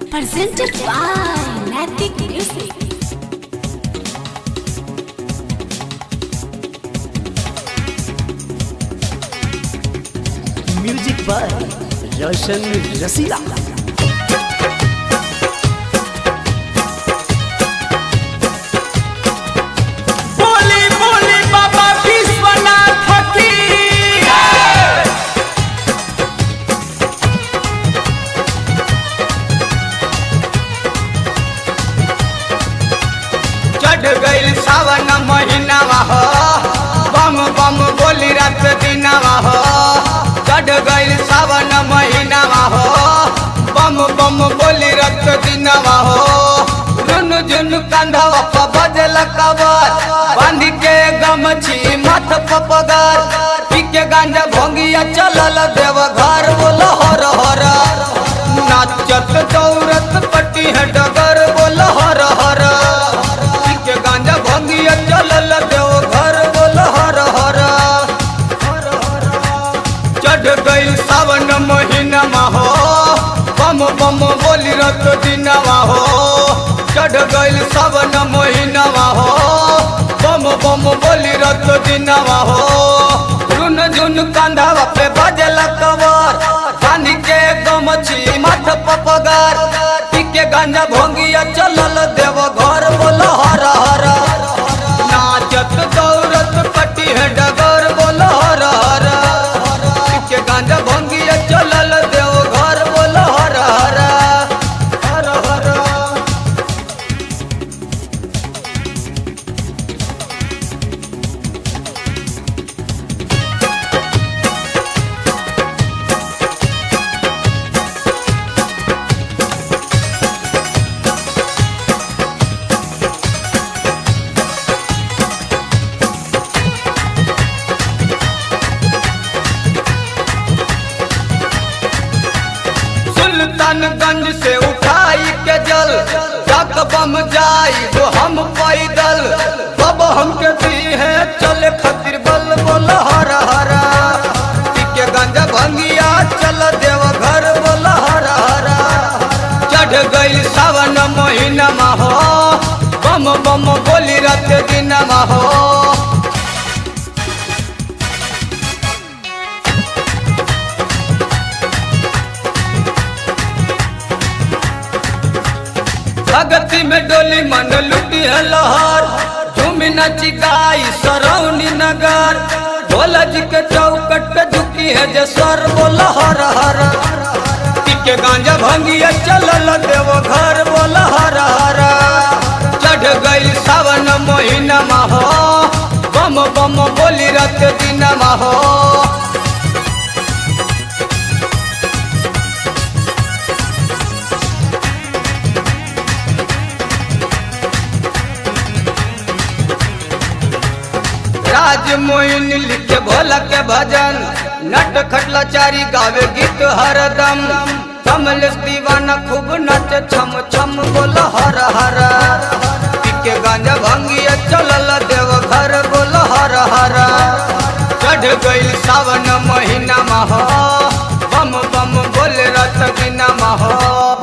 Presented by Natic Music. Music by Roshan रसीला बोली बोली बाबा विश्वनाथ की चढ़ गईल सावन महीनावा हो बम बम बोली रात दिनावा हो चढ़ गईल सावन महीनावा हो बम बम बोली रात दिनावा हो रुन झुन कंधवा प बजल कबर बांध के गमछी मथ प पगार पी के गांजा भोंगिया चलल देव घर बोल हर हर नाचत दौरत पट्टी है डगर बोल हर हर पी के गांजा भोंगिया चलल देव घर बोल हर हर चढ़ गईल सावन महीना हो बम बम बोली रत दिनवा हो चढ़ गईल सावन महीना हो बम बम बोली रत दिनवा हो झुन झुन कंधावा पे बजल कवर पानी के गमछी मथ पपगार पी के गांजा भोंगिया चलल देव घर बोल हर हर नाचत दौरत पट्टी है डगर बोल हर हर के गांजा भंगिया चलल देव घर बोल हर हर हर हर सुल्तानगंज से उठाई के जल जग बम जाई वो हम पैदल अब हमके दी है चले खातिर बल बोल हर हर पी के गंजा भंगिया चल देव घर बोल हर हर चढ़ गई सावन महीना हो बम बम बोली रात दिन हो भगती में डोली मन लुटी है लहर झूमी नची गाई सरौनी नगर भोला जी के चौकट पे झुकी है जे सर बोल हर हर पी के गांजा भंगिया चलल देव घर बोल हर हर चढ़ गई सावन महीना हो बम बम बोली रात दिन हो राज मोइन लिखे भोला के भजन नट खटला चारी गावे गीत हरदम कमल दीवाना खूब नच छम छम बोल हर हर पीके गांजा भंगिया चलल देव घर बोल हर हर चढ़ गईल सावन महीना हो बम बम बोल रत बिना हो